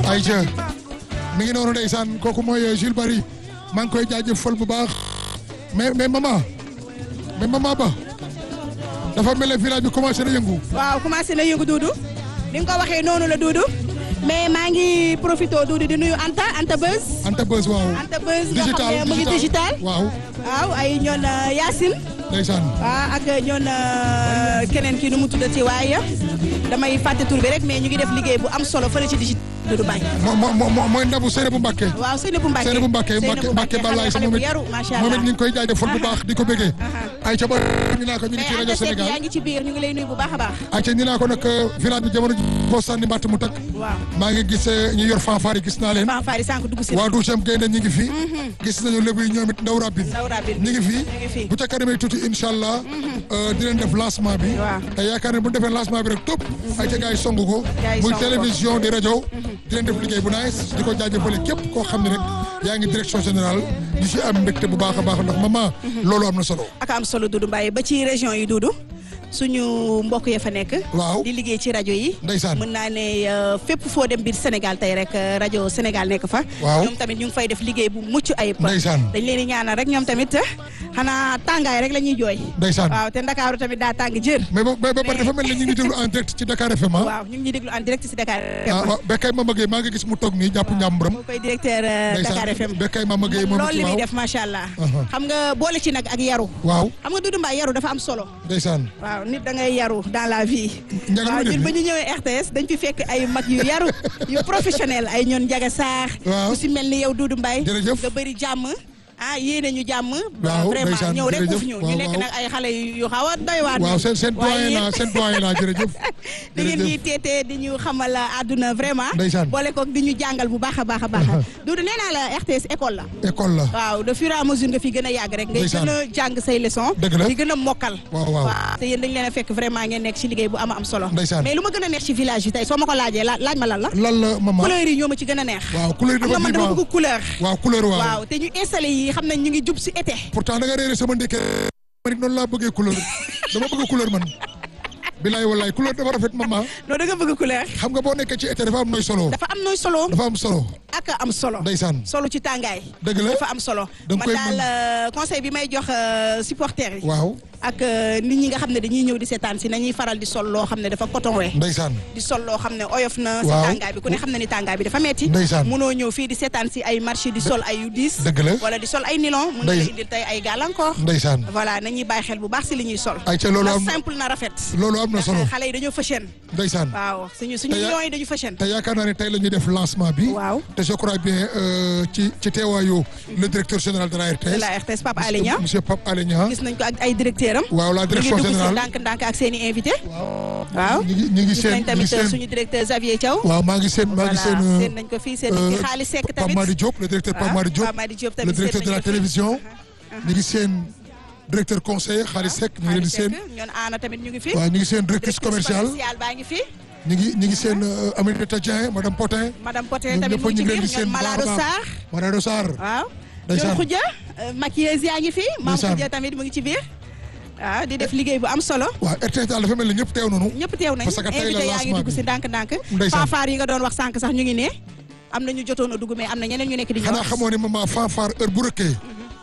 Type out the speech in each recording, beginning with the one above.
Aïcha mi ngi noonu ndeysaan kooku mooy Jules Barry maa ngi koy jaajëfal bu baax mais mais maman mais maman ba dafa mel ne village bi commencé na yëngu. waaw commencé na yëngu Doudou ni nga ko waxee noonu la Doudou mais maa ngi profité Doudou di nuyu Anta Anta Buzz. Anta Buzz waaw. Anta Buzz nga xam ne mu ngi digital. waaw waaw ay ñoon Yacine. ndeysaan. waaw ak ñoon keneen kii nu mu tuddati waaye damay fàtte tur bi rek mais ñu ngi def liggéey bu am solo fële ci digital Doudou Mbaye. moo moo moo mooy ndabu Seynabou Mbacké. waaw Seynabou Mbacké Seynabou Mbacké Mbacké Mbacké Balaye sama moom mit yaru macha moom allah. it ñu ngi koy jaajëfal bu baax di ko bëggee. Aïcha ba ñu naa ko ñu ngi ci mais rajo Anta Seck Sénégal. yaa ngi ci biir ñu ngi lay nuyu bu baax a baax. Aïcha ñu naa ko nag village bi jamono ji boo sànni mbàtt mu takk. waaw maa ngi gis ñu yor fanfare yi gis naa leen. fanfare yi sànq dugg si. waa douzième gaynde ñi ngi fi. gis nañu lébu yi ñoom it ndaw rabbi. Ndaw Rabine ñi ngi fi ñu ngi fi. bu ca kanamee tuuti incha allah. di leen def lancement bi. Waaw. te yaakaar ne bu ñu defee lancement bi rek topp. ay ca gars yi songu ko. Gars yi muy songu ko. télévision di rajo. di leen def liggéey bu nice di ko jaajëfale képp koo xam ne rek yaa ngi direction générale di si am mbégte bu baax a baax ndax maman. loolu am na solo. ak am solo Doudou Mbaye ba ci région yi Doudou suñu mbokk ya fa nekk. Waaw. di liggéey ci rajo yi. Ndeysaan. mën naa ne euh, fépp foo dem biir Sénégal tey rek euh, rajo Sénégal nekk fa. Waaw. ñoom tamit ñu ngi fay def liggéey bu mucc ayib. Ndeysaan. dañ leen di ñaanal rek ñoom tamit xanaa tàngaay rek la ñuy jooy. Ndeysaan. waaw te Ndakaaru tamit daa tàng jër. mais ba mais ba pare dafa mel ni ñu ngi déglu en direct ci Dakar FM ah. waaw ñu ngi ñuy déglu en direct si Dakar ah FM. waaw Bekkay Mama Gueye maa ngi gis mu toog nii jàpp njàmburam. moo koy directeur euh, Dakar FM. Bekkay Mama Gueye moom loolu it li muy waaw. def macha allah. Aha. xam nga boole ci nag ak yaru. waaw xam nga Doudou Mbaye yaru dafa am solo. ndeysaan. waaw nit da ngay yaru dans la vie. Ndiaga waaw lu muy ñun def ba ñu ñëwee RTS dañ fi fekk ay mag yu yaru yu professionnel ay ñoon Ndiaga Sarr. Waaw. ku si mel ni yow Doudou Mbaye. Jërëjëf. nga bëri jàmm. ah yéene ñu jàmm. Waaw, vraiment ndeysaan, ñëw rek jërëjëf. uuf ñu. Waaw, ñu nekk waaw. nag ay xale yu xaw a doy waar. waaw seen seen waaye doyen yéen- la seen doyen la jërëjëf. di ngeen ñuy jërëjëf teete di ñu xamal àdduna vraiment. Ndeysaan. boole koog di ñu jàngal bu baax a baax a baax. Doudou nee naa la RTS école la. école la. waaw de fur et à mesure nga fi gën a yàgg rek. ngay Ndeysaan. gën a jàng say leçons. Dëgg la. di gën a mokkal. waaw waaw. te yéen dañ leen a fekk vraiment ngeen nekk ci liggéey bu am am solo. Ndeysaan. mais lu ma gën a neex ci village bi tey soo ma ko laajee la- laaj ma lan la. lan la maman. couleur yi ñoo ma ci gën a neex. waaw couleur yi xam nga dafa man dama vivant. bëgg couleur. waaw couleur waaw. waaw te ñu installé yi xam nañ ñu ngi jub ci été. pourtant da nga réeré sama ndékkee. man it noonu laa bëggee couleur dama bëgg couleur man. bilaay wallaay couleur dafa rafet maman. non da nga bëgg couleur. xam nga boo nekkee ci été dafa am nooy solo. dafa am nooy solo. dafa am solo. ak am solo. ndeysaan. solo ci tàngaay. Dëgg la. dafa am solo. Da nga man koy daal mën. euh, conseil bi may jox euh, supporters yi. waaw ak euh, nit ñi nga xam ne dañuy ñëw di seetaan si nañuy faral di sol loo xam ne dafa coton we ndeysaan. di sol loo xam ne oyof na. si Waaw. tàngaay bi ku ne xam na ni tàngaay bi dafa metti Ndeysaan. munoo ñëw fii di seetaan si ay marché di sol ay yu diis. Dëgg la. wala di sol ay nylon. mun na la Ndey- indil tey ay gàllankoor. ndeysaan. voilà nañuy bàyyi xel bu baax si li ñuy sol. ay ca loolu na am simple na rafet. loolu am na solo. xale yi dañoo fashion. ndeysaan. waaw suñu suñu Te ya- lion yi dañu fashion. te yaakaar naa ne tey la ñuy def lancement bi. Waaw. te je crois bien euh, ci ci teewaayu le directeur général de la RTS. de la RTS Pape Alé Niang. monsieur Pape Alé Niang. gis nañ ko ak ay directeur am. waaw la direction ñu ngi dugg si générale. ndànk-ndànk ak seen i invité. waaw ñu ngi ñu ngi gis seen nañ ñu ngi tamit seen. suñu directeur Xavier Thiaw. waaw maa ngi seen maa ngi seen. voilà euh, seen nañ ko fii seen nañ fi euh, xaalis sekk Pape tamit. Madi Diop le directeur Pape waaw, Madi Diop. Pape Madi Diop le tamit directeur seen de la nañ ko fi. télévision. ñu ngi seen directeur conseiller Xaalis Seck ñu ngi leen di seen. ñoon aana tamit ñu ngi fi. waaw ñu ngi seen directrice commerciale. commerciale baa ngi fi. ñu ngi ñu ngi seen euh, Aminata Dieng madame Potin. madame Poté ñoom tamit ñëpp mu ngi ñu ci ngi leen biir di seen ñoon bu baax a Malado baax. Sarr. Malado Sarr. waaw. Ndeysaan. ñoon Khoudia maquilleuse yaa ngi fi. maam Ndeysaan. Khoudia tamit mu ngi ci biir. waaw di def liggéey bu am solo. waaw RTS daal dafa mel ni ñëpp teew nañu. ñëpp teew nañ Parce que tey la invité yaa ngi lancement dugg bi. si ndànk-ndànk. Ndeysaan. fanfare yi nga doon wax sànq sax ñu ngi ne. am na ñu jotoon a dugg mais am na ñeneen ñu nekk di ñëw. xanaa xamoo ne maman fanfare heure bu rëkkee.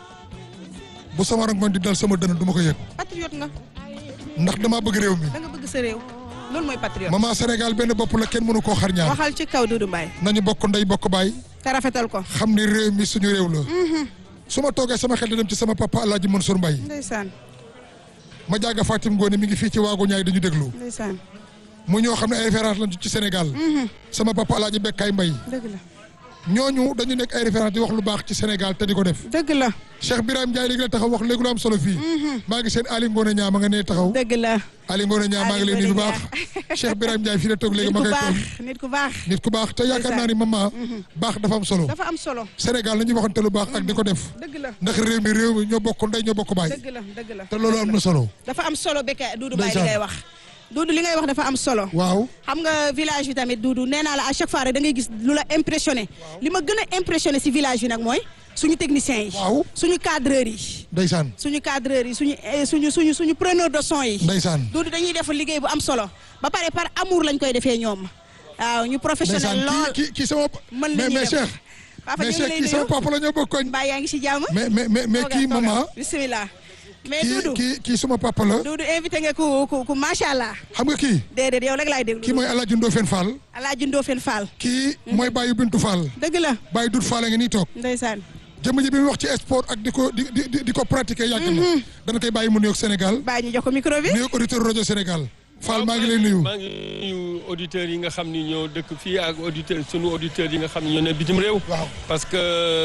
bu sama rangoon di dal sama dënn du ma ko yëg. patriote nga ndax damaa bëgg réew mi. da nga bëgg sa réew loolu mooy patriote. maman Sénégal benn bopp la kenn mënu koo xar ñaar. waxal ci kaw Doudou Mbaye nañu bokk ndey bokk baay. te rafetal ko. xam ni réew mi suñu réew la. su ma toogee sama xel di dem ci sama papa El Hadj Mansour Mbaye. ndeysaan ma jàgga Fatim Ngone mi ngi fii ci waagu ñaay dañu déglu. ndeysaan mu ñoo xam ne ay référence lañu ci Sénégal. sama papa El Hadj Bekkaay Mbaye. dëgg la ñooñu dañu nekk ay référence di wax lu baax ci Sénégal te di ko def. dëgg la Cheikh Birame Ndiaye léegi la taxaw wax léegi lu am solo fii. maa ngi seen Ali Ngone ñaa ma nga nee taxaw. dëgg la. Ali Ngone ñaa maa ngi leen di bu baax. Cheikh Birame Ndiaye fii la toog léegi nit ma ku koy baax tooñ. nit ku baax. nit ku baax te yaakaar naa ni maman. baax dafa am solo. dafa am solo. Sénégal nañu waxante lu baax ak di ko def. dëgg la ndax réew mi réew mi ñoo bokk ndey ñoo bokk baay. dëgg la dëgg la. te loolu am na solo. dafa am solo Bécaye Doudou Mbaye li Ndeysaan. ngay wax. Doudou li ngay wax dafa am solo. waaw. xam nga village bi tamit Doudou nee naa la à chaque fois rek da ngay gis lu la impressionné. li ma gën a impressionné si village bi nag mooy suñu techniciens yi. waaw. suñu cadreurs yi. ndeysaan. suñu cadreurs yi suñu eh, suñu suñu suñu preneur de son yi. ndeysaan. Doudou dañuy def liggéey bu am solo ba pare par amour lañ koy defee ñoom waaw ñu professionnel ndeysaan lool kii kii kii sama mën mais li ñuy mais def. Cheikh papa mais ñu ngi Cheikh lay kii sama nuyu papa la ñoo bokk koñ mbaa yaa ngi si jàmm mais mais mais mais kii Toogal, maman toogal. bismillah mais kii Doudou kii kii suma papa la Doudou invité nga ku ku ku macha allah xam nga kii déedéet yow rek laay déglu kii mooy Alaaji Ndofène Fall Alaaji Ndofène Fall kii mooy Baye Bintu Fall dëgg la Baye Dut Fall a ngi nii toog ndeysaan jëmm ji bi mu wax ci sport ak di ko di di di ko pratiquer yàgg na dana koy bàyyi mu nuyoog Sénégal bàyyi ñu jox ko micro bi nuyoog auditeur rajo Sénégal Fall maa ngi lay nuyu maa ngi nuyu auditeurs yi nga xam ni ñoo dëkk fii ak auditeurs sunu auditeurs yi nga xam ni ñoo ne bitim réew. Waaw. parce que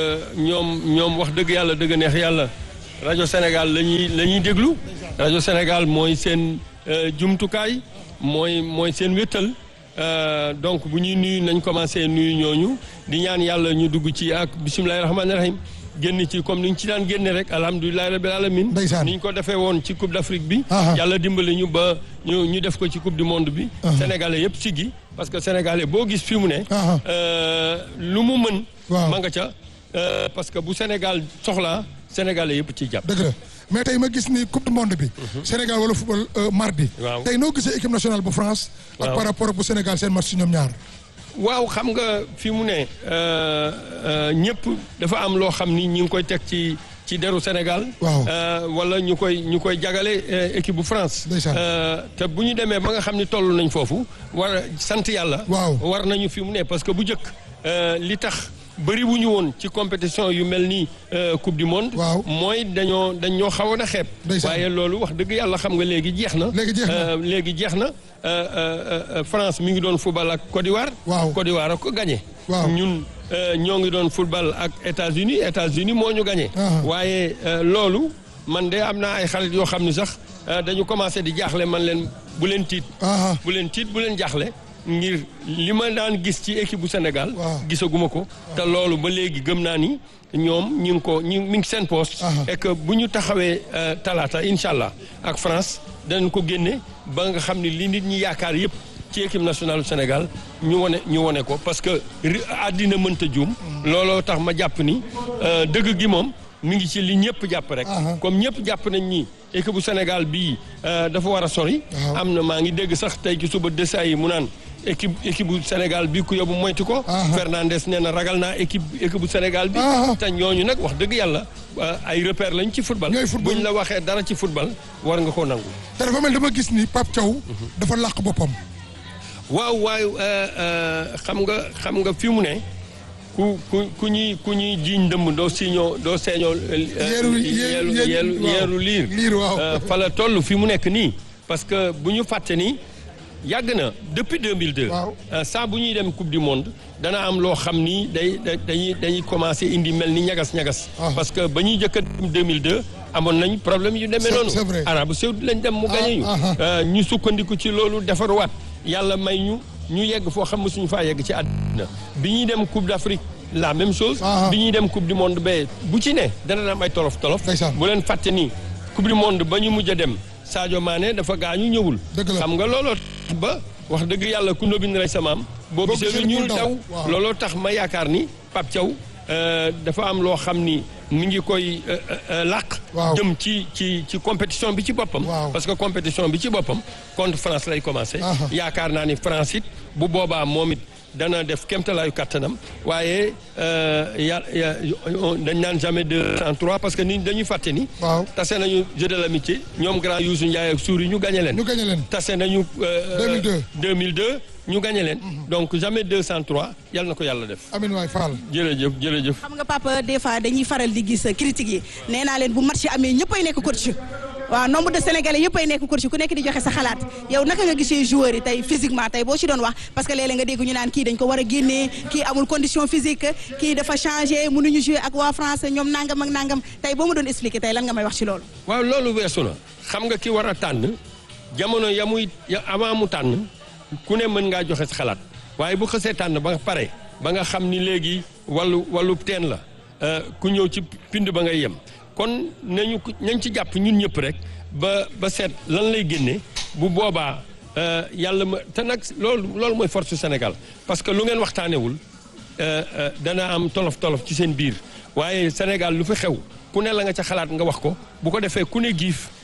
ñoom ñoom wax dëgg yàlla dëgg neex yàlla rajo Sénégal la ñuy la ñuy déglu. rajo Sénégal mooy seen euh, jumtukaay mooy mooy seen wéttal Euh, donc bu ñuy nuyu nañ commencé nuyu ñooñu di ñaan yàlla ñu dugg ci ak bisimilahi rahmaani rahim génn ci comme ni ñu ci daan génne rek alhamdulilahi rabil alamin Ndeysaan. ni ñu ko defee woon ci coupe d'Afrique bi. Aha. yàlla dimbali ñu ba ñu ñu def ko ci coupe du monde bi. sénégalais yëpp siggi parce que sénégalais boo gis fi mu ne. Aha. euh, lu mu mën. Waaw. ma nga ca euh, parce que bu Sénégal soxlaa sénégalais yëpp ciy jàpp. dëgg la mais tey ma gis ni coupe du monde bi Sénégal wala football euh, mardi Waaw. tey noo gisee équipe nationale bu France ak Waaw. par rapport ak bu Sénégal seen match si ñoom ñaar waaw xam nga fi mu ne euh, euh, ñëpp dafa am loo xam ni ñi ngi koy teg ci ci deru Sénégal. Waaw. Euh, wala ñu koy ñu koy jagale euh, équipe bu France. Ndeysaan. Euh, te bu ñu demee ba nga xam ni toll nañ foofu war a sant yàlla. Waaw. war nañu fi mu ne parce que bu njëkk euh, li tax bëri wu ñu woon ci compétition yu mel ni euh, coupe du monde. Waaw. mooy dañoo dañ ñoo xawoon a xeeb. Ndeysaan. waaye loolu wax dëgg yàlla xam nga léegi jeex na. Léegi jeex na. Euh, léegi jeex na Euh, euh, euh, France mi ngi doon football ak Côte d'Ivoire. Waaw. Côte d'Ivoire a ko gagné. Waaw. ñun euh, ñoo ngi doon football ak États-Unis États-Unis moo ñu gagné. Ah. waaye euh, loolu man de am naa ay xarit yoo xam ni sax euh, dañu commencé di jaaxle man leen bu leen tiit. ah bu leen tiit bu leen jaaxle ngir li ma daan gis ci équipe bu Sénégal. Waaw. gisaguma ko. te loolu ba léegi gëm naa ni ñoom ñu ngi ko ñu mi ngi seen poste. Aha. et que bu ñu taxawee euh, talaata incha allah ak France danañ ko génne ba nga xam ni li nit ñi yaakaar yëpp ci équipe nationale du Sénégal ñu wone ñu wone ko parce que ri- àddina mënta juum. looloo tax ma jàpp ni euh, dëgg gi moom mi ngi ci li ñëpp jàpp rek. Aha. comme ñëpp jàpp nañ ni équipe bu Sénégal bii euh, dafa war a sori. Waaw. am na maa ngi dégg sax tey ci suba desa yi mu naan équipe équipe bu Sénégal bi ku yóbbu moytu ko. Aha. Fernandez nee na ragal naa équipe équipe bu Sénégal bi. Aha. te ñooñu nag wax dëgg yàlla euh, ay repère lañ ci football. Ñooy football. buñ la waxee dara ci football war nga koo nangu. te dafa mel dama gis ni Pape Thiaw dafa làq boppam waaw waaye euh, euh, xam nga xam nga fi mu ne ku ku ku ñuy ku ñuy jiiñ dëmm doo siñoo doo seeñoo. euh, Yeeru- yeeru- yeeru yeeru- waaw. yeeru liir. Liir, waaw. Euh, fa la toll fi mu nekk nii parce que bu ñu fàtte ni yàgg na depuis 2002. Waaw. Euh, saa bu ñuy dem coupe du monde dana am loo xam ni day da- dañuy dañuy commencé indi mel ni ñagas ñagas. Ah. parce que ba ñuy jëkk a dem 2002 amoon nañ problème yu demee C'est- noonu. c'est vrai. Arabie Saoudite lañ dem mu Ah, gagné ñu. ah, ah. Euh, ñu sukkandiku ci loolu defaruwaat yàlla may ñu ñu yegg foo xam ne suñu faa yegg ci àddina bi ñuy dem coupe d'Afrique la même chose. Ah, ah. bi ñuy dem coupe du monde ba bu ci ne dana am ay tolof tolof. Ndeysaan. bu leen fàtte ni coupe du monde ba ñu mujj a dem Sadio Mané dafa gaañu ñëwul. Dëgg la. xam nga looloo tax ba wax dëgg yàlla ku ndóbin rey sa maam. boo Boo gisee gisee lu ñuul lu daw. daw. Waaw. looloo tax ma yaakaar ni Pape Thiaw euh, dafa am loo xam ni mi ngi koy euh, euh, làq. Waaw. jëm ci ci ci compétition bi ci boppam. Waaw. parce que compétition bi ci boppam contre France lay commencé. Aha. yaakaar naa ni France it bu boobaa moom it dana def kéemtalaayu kattanam waaye euh, ya ya dañ naan jamais deux sans trois parce que ni dañuy fàtte ni. waaw tase nañu jeu de l'amitié ñoom grand Youssou Ndiaye ak Souri ñu gagné leen. ñu gagné leen tase nañu. euh, 2002. 2002 ñu gagné leen. donc jamais deux sans trois yal na ko yàlla def. Amin waay Fall jërëjëf jërëjëf. xam nga papa des fois dañuy faral di gis critiques yi nee naa leen bu match yi amee ñëppay nekk coach waaw nombre de sénégalais yëppay nekk coach ku nekk di joxe sa xalaat yow naka nga gisee joueurs yi tey physiquement tey boo ci doon wax parce que léeg-léeg nga dégg ñu naan kii dañ ko war a génnee kii amul condition physique kii dafa changé mënuñu jouer ak waa France ñoom nangam ak nangam tey boo ma doon expliquer tey lan nga may wax ci loolu. waaw loolu weesu na xam nga ki war a tànn jamono ya muy ya avant mu tànn ku ne mën ngaa joxe sa xalaat waaye bu xësee tànn ba pare ba nga xam ni léegi wàllu wàllu teen la euh, ku ñëw ci pind ba ngay yem kon nañu ko- nañ ci jàpp ñun ñëpp rek ba ba seet lan lay génne bu boobaa euh, yàlla ma te nag loolu loolu mooy force Sénégal parce que lu ngeen waxtaanewul euh, euh, dana am tolof tolof ci seen biir waaye Sénégal lu fi xew ku ne la nga ca xalaat nga wax ko bu ko defee ku ne giif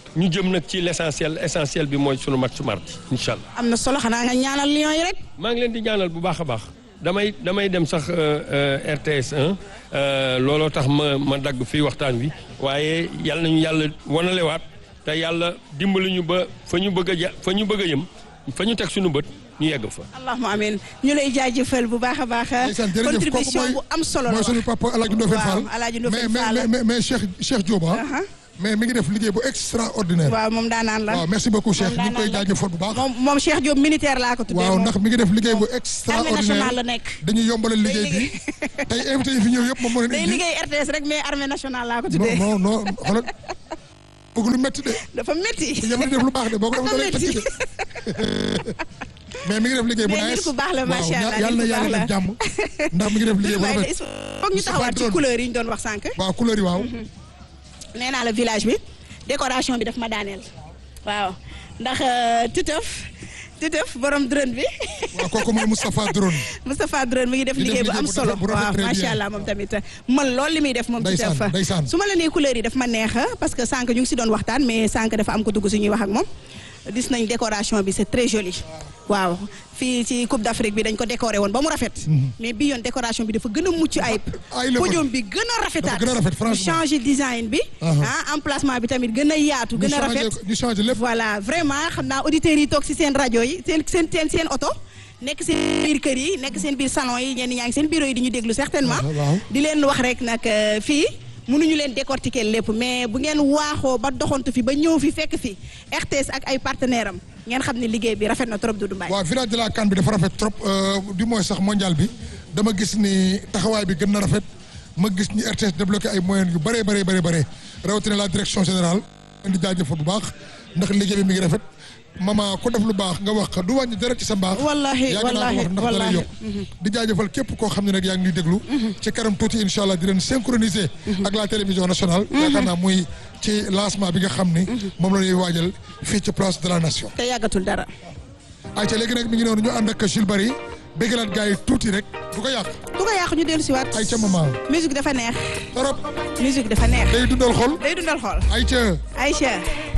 ñu jëm nag ci l' essentiel essentiel bi mooy sunu match mardi incha allah. am na solo xanaa nga ñaanal Lions yi rek. maa ngi leen di ñaanal bu baax a baax damay damay dem sax RTS 1 looloo tax ma ma dagg fii waxtaan wi waaye yal nañu yàlla wanalewaat te yàlla dimbali ñu ba fa ñu bëgg a ja fa ñu bëgg a yëm fa ñu teg suñu bët ñu yegg fa. allahumma amiin ñu lay jaajëfal bu baax a baax. ndeysaan jërëjëf kooku contribution mooy bu am solo la mooy suñu papa El Hadj Ndofène Fall. waaw El Hadj Ndofène mais Fall. mais mais mais Cheikh Cheikh Diop ah. Aha. mais mi ngi def liggéey bu extraordinaire. waaw moom daanaan la. waaw merci beaucoup Cheikh ñu ngi koy daanaan la. jaajëfal bu baax. moom moom Cheikh Diop militaire laa ko tuddee. waaw moom. ndax mi ngi def liggéey bu armée extraordinaire nationale la nekk. dañuy yombalal liggéey bi liggéey. tey invité yi fi ñëw yëpp moom moo leen day indi. liggéey RTS rek mais armée nationale laa ko non tuddee. non non xoolal bëgg lu métti de dafa métti. yàlla def lu baax de boo ko def da lay tëkk de mais mi ngi def liggéey bu Mais nit nice. ku baax la, waaw, macha Allah, yàlla na nit ku yàlla baax def jàmm ndax mi ngi def liggéey bu waaye rafet. foog ñu taxawaat ci Moustapha couleur yi ñu doon wax sànq. waaw couleur yi waaw. nee naa la village bi décoration bi daf ma daaneel. waaw ndax Titeuf Titeuf borom drone bi waaw kooku mooy Moustapha Drone. Moustapha drone mi ngi def Di def liggéey bu liggéey am bu solo rafet- bu rafet waaw très macha bien. allah moom tamit man loolu li muy def moom Ndeysaan, Titeuf ndeysaan. su ma la nee couleur yi daf ma neex parce que sànq ñu ngi si doon waxtaan mais sànq dafa am ko dugg si ñuy wax ak moom gis nañ décoration bi c'est très joli waaw fii ci Coupe d'Afrique bi dañ ko décoré woon ba mu rafet mais bi yoon décoration bi dafa gën a mucc ayib ay la podium bi gën a rafetaat Dafa gën a rafet, franchement. ñu changé design bi Aha. ah emplacement bi tamit gën a yaatu ñu gën a changé rafet ñu changé lépp. voilà vraiment xam naa auditeurs yi toog si seen rajo yi seen seen seen seen oto nekk seen biir kër yi nekk seen biir salon yi ñenn ñaa ngi seen bureau yi di ñu déglu certainement waaw, waaw. di leen wax rek nag euh, fii mënuñu leen décortiquer lépp mais bu ngeen waaxoo ba doxantu fi ba ñëw fi fekk fi RTS ak ay partenaires am ngeen xam ne liggéey bi rafet na trop Doudou Mbaye waaw village de la CAN bi dafa rafet trop euh, du moins sax mondial bi dama gis ni taxawaay bi gën na rafet ma gis ni RTS débloqué ay moyens yu bëree bëree bëri bëri rawatina la direction générale di jaajëfal bu baax ndax liggéey bi mi ngi rafet mama ku def lu baax nga wax du wàññi dara ci sa mbaax Wallahi, yaa ngi naan wallahi, wax ndax dara wallahi. yokk di jaajëfal képp koo xam ne nag yaa ngi ñuy déglu ci kanam tuuti incha allah di leen synchroniser ak la télévision nationale yaakaar naa muy ci lancement bi nga xam ni moom la ñuy waajal fii ci place de la nation te yàggatul dara ayca léegi nag mi ngi noonu ñu ànd ak Jules Bari béggalaat gars yi tuuti rek du ko yàq du ko yàqu ñu dellu si waat ayca maman musique dafa neex torop musique dafa neex day dundal xol day dundal xool ayca Aïcha